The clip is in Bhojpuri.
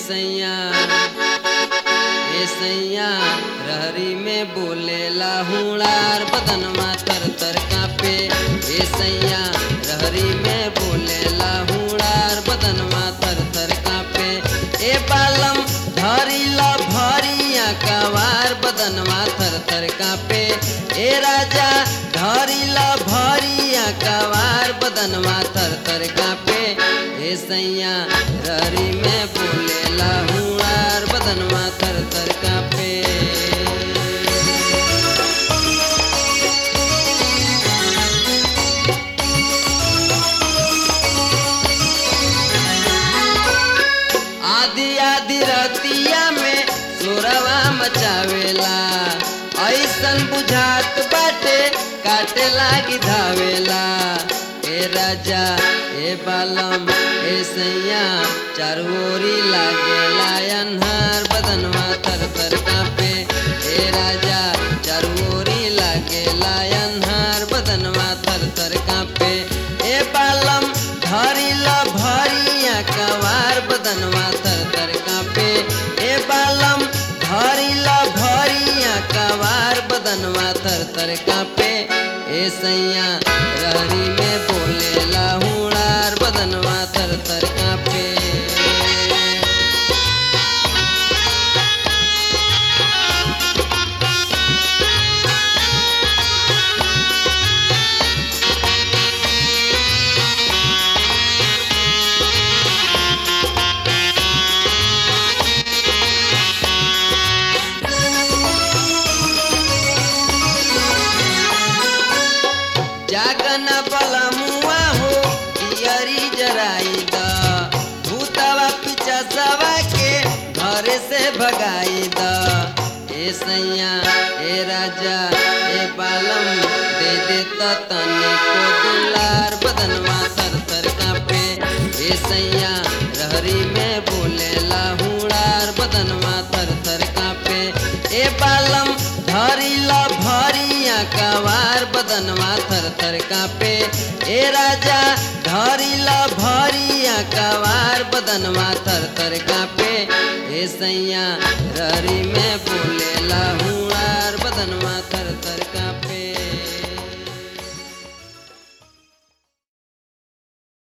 सैया ए सैया रहरी में बोलेला हुड़ार बदनमा तर तर कापे ए सैया रहरी में बोलेला हुड़ार बदनमा तर तर कापे ए बालम धरिला भरिया कवार बदनमा थर थर कापे ए राजा धरिला भरिया कवार बदनमा थर थर कापे ए सैया रहरी में बोलेला हुड़ार बदनमा थर थर कापे आधी आधी रतिया में सोरवा मचावेला ऐसन बुझात बाटे काटे लागी धावेला ए राजा ए बालम ए सैया चारोरी लागेला अन्हार बदनवा तर तर कापे ए राजा चारोरी लागेला अन्हार बदनवा तर तर कापे ए बालम धरिला भरिया कवार बदनवा तर तर कापे ए बालम धरिला भरिया कवार बदनवा तर तर कापे ए सैया रहरी में बोलेला हुड़ार बदनवा तर तर कापे जागन बलमुआ हो दियरी जराई द भूतवा पिचा सवा के घरे से भगाई द ए सैया ए राजा ए बालम दे दे त तने को दुलार बदनवा तर तर कापे ए सैया रहरी में बोलेला हुड़ार बदनवा तर तर कापे ए बालम धरिला भरिया कवार बदनवा थर थर कापे ए राजा धरिला भरिया कवार बदनवा थर थर कापे ए सैया रहरी में बोलेला हुड़ार बदनवा थर थर कापे